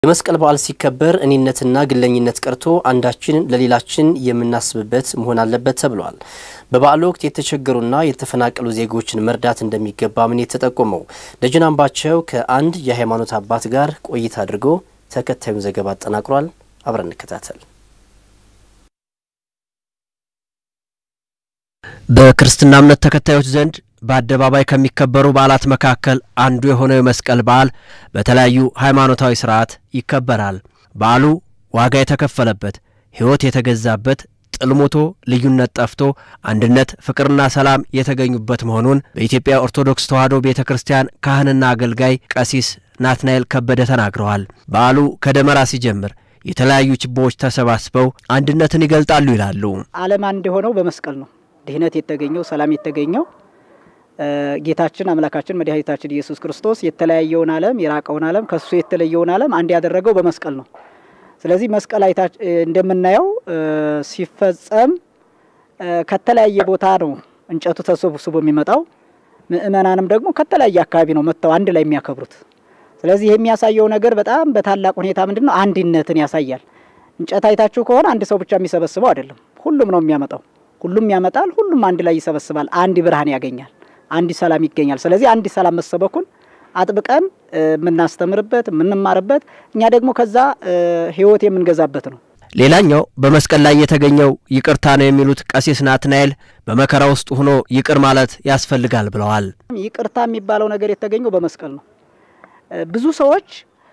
የመስቀል በዓል ሲከበር እኔነትና ግለኝነት ቀርቶ አንዳችን ለሌላችን የምናስብበት መሆን አለበት ተብሏል። በበዓሉ ወቅት የተቸገሩና የተፈናቀሉ ዜጎችን መርዳት እንደሚገባ ምን የተጠቆመው ደጀን አምባቸው ከአንድ የሃይማኖት አባት ጋር ቆይታ አድርጎ ተከታዩን ዘገባ አጠናቅሯል። አብረን እንከታተል። በክርስትና እምነት ተከታዮች ዘንድ በአደባባይ ከሚከበሩ በዓላት መካከል አንዱ የሆነው የመስቀል በዓል በተለያዩ ሃይማኖታዊ ስርዓት ይከበራል። በዓሉ ዋጋ የተከፈለበት፣ ሕይወት የተገዛበት፣ ጥል ሞቶ ልዩነት ጠፍቶ አንድነት፣ ፍቅርና ሰላም የተገኙበት መሆኑን በኢትዮጵያ ኦርቶዶክስ ተዋሕዶ ቤተ ክርስቲያን ካህንና አገልጋይ ቀሲስ ናትናኤል ከበደ ተናግረዋል። በዓሉ ከደመራ ሲጀምር የተለያዩ ችቦዎች ተሰባስበው አንድነትን ይገልጣሉ ይላሉ። ዓለም አንድ የሆነው በመስቀል ነው። ድህነት የተገኘው ሰላም የተገኘው ጌታችን አምላካችን መድኃኒታችን ኢየሱስ ክርስቶስ የተለያየውን ዓለም የራቀውን ዓለም ከሱ የተለየውን ዓለም አንድ ያደረገው በመስቀል ነው። ስለዚህ መስቀል አይታ እንደምናየው ሲፈጸም ከተለያየ ቦታ ነው እንጨቱ ተሰብስቦ የሚመጣው። ምእመናንም ደግሞ ከተለያየ አካባቢ ነው መጥተው አንድ ላይ የሚያከብሩት። ስለዚህ ይህ የሚያሳየው ነገር በጣም በታላቅ ሁኔታ ምንድን ነው? አንድነትን ያሳያል። እንጨት አይታችሁ ከሆነ አንድ ሰው ብቻ የሚሰበስበው አይደለም፣ ሁሉም ነው የሚያመጣው። ሁሉም ያመጣል፣ ሁሉም አንድ ላይ ይሰበስባል። አንድ ብርሃን ያገኛል፣ አንድ ሰላም ይገኛል። ስለዚህ አንድ ሰላም መሰበኩን አጥብቀን የምናስተምርበት የምንማርበት፣ እኛ ደግሞ ከዛ ሕይወት የምንገዛበት ነው። ሌላኛው በመስቀል ላይ የተገኘው ይቅርታ ነው የሚሉት ቀሲስ ናትናኤል በመከራ ውስጥ ሆኖ ይቅር ማለት ያስፈልጋል ብለዋል። ይቅርታ የሚባለው ነገር የተገኘው በመስቀል ነው። ብዙ ሰዎች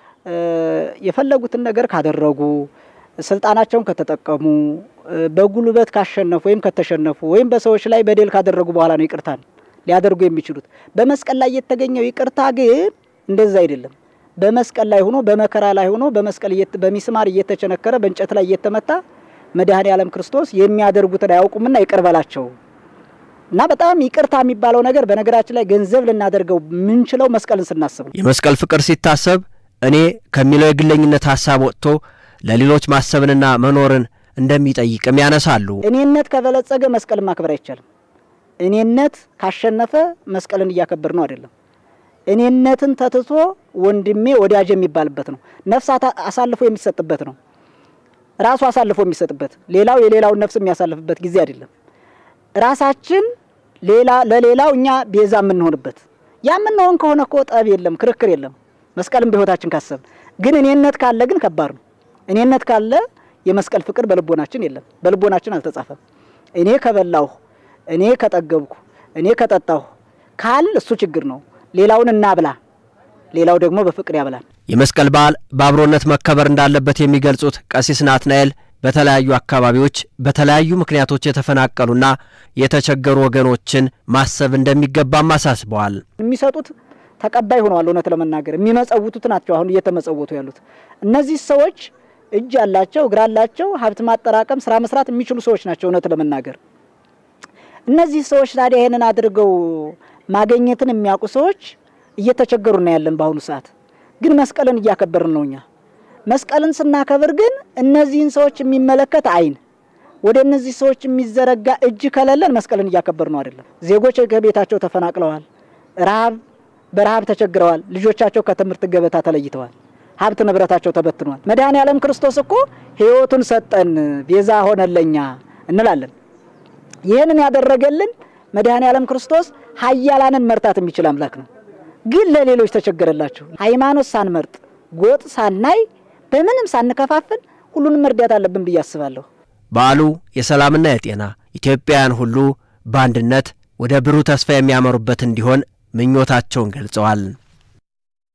የፈለጉትን ነገር ካደረጉ ስልጣናቸውን ከተጠቀሙ በጉልበት ካሸነፉ ወይም ከተሸነፉ ወይም በሰዎች ላይ በደል ካደረጉ በኋላ ነው ይቅርታን ሊያደርጉ የሚችሉት። በመስቀል ላይ የተገኘው ይቅርታ ግን እንደዛ አይደለም። በመስቀል ላይ ሆኖ በመከራ ላይ ሆኖ በመስቀል በሚስማር እየተቸነከረ በእንጨት ላይ እየተመታ መድኃኔ ዓለም ክርስቶስ የሚያደርጉትን አያውቁምና ይቅር በላቸው እና በጣም ይቅርታ የሚባለው ነገር በነገራችን ላይ ገንዘብ ልናደርገው የምንችለው መስቀልን ስናስብ ነው። የመስቀል ፍቅር ሲታሰብ እኔ ከሚለው የግለኝነት ሀሳብ ወጥቶ ለሌሎች ማሰብንና መኖርን እንደሚጠይቅም ያነሳሉ። እኔነት ከበለጸገ መስቀልን ማክበር አይቻልም። እኔነት ካሸነፈ መስቀልን እያከበር ነው አይደለም። እኔነትን ተትቶ ወንድሜ ወዳጅ የሚባልበት ነው። ነፍስ አሳልፎ የሚሰጥበት ነው። ራሱ አሳልፎ የሚሰጥበት ሌላው የሌላውን ነፍስ የሚያሳልፍበት ጊዜ አይደለም። ራሳችን ሌላ ለሌላው እኛ ቤዛ የምንሆንበት ያ የምንሆን ከሆነ እኮ ጠብ የለም፣ ክርክር የለም። መስቀልም በሕይወታችን ካሰብ ግን እኔነት ካለ ግን ከባድ ነው። እኔነት ካለ የመስቀል ፍቅር በልቦናችን የለም፣ በልቦናችን አልተጻፈም። እኔ ከበላሁ፣ እኔ ከጠገብኩ፣ እኔ ከጠጣሁ ካል እሱ ችግር ነው። ሌላውን እናብላ፣ ሌላው ደግሞ በፍቅር ያብላል። የመስቀል በዓል በአብሮነት መከበር እንዳለበት የሚገልጹት ቀሲስ ናትናኤል በተለያዩ አካባቢዎች በተለያዩ ምክንያቶች የተፈናቀሉና የተቸገሩ ወገኖችን ማሰብ እንደሚገባም አሳስበዋል። የሚሰጡት ተቀባይ ሆነዋል። እውነት ለመናገር የሚመጸውቱት ናቸው አሁን እየተመጸወቱ ያሉት እነዚህ ሰዎች እጅ ያላቸው እግር አላቸው፣ ሀብት ማጠራቀም ስራ መስራት የሚችሉ ሰዎች ናቸው። እውነት ለመናገር እነዚህ ሰዎች ታዲያ ይህንን አድርገው ማግኘትን የሚያውቁ ሰዎች እየተቸገሩ ነው ያለን በአሁኑ ሰዓት። ግን መስቀልን እያከበርን ነው እኛ። መስቀልን ስናከብር ግን እነዚህን ሰዎች የሚመለከት አይን ወደ እነዚህ ሰዎች የሚዘረጋ እጅ ከሌለን መስቀልን እያከበር ነው አይደለም። ዜጎች ከቤታቸው ተፈናቅለዋል፣ ረሃብ በረሃብ ተቸግረዋል፣ ልጆቻቸው ከትምህርት ገበታ ተለይተዋል፣ ሀብት ንብረታቸው ተበትኗል። መድኃኔ ዓለም ክርስቶስ እኮ ሕይወቱን ሰጠን ቤዛ ሆነለኛ እንላለን። ይህንን ያደረገልን መድኃኔ ዓለም ክርስቶስ ኃያላንን መርታት የሚችል አምላክ ነው። ግን ለሌሎች ተቸገረላቸው። ሃይማኖት ሳንመርጥ ጎጥ ሳናይ በምንም ሳንከፋፍል ሁሉንም መርዳት አለብን ብዬ አስባለሁ። በዓሉ የሰላምና የጤና ኢትዮጵያውያን ሁሉ በአንድነት ወደ ብሩህ ተስፋ የሚያመሩበት እንዲሆን ምኞታቸውን ገልጸዋል።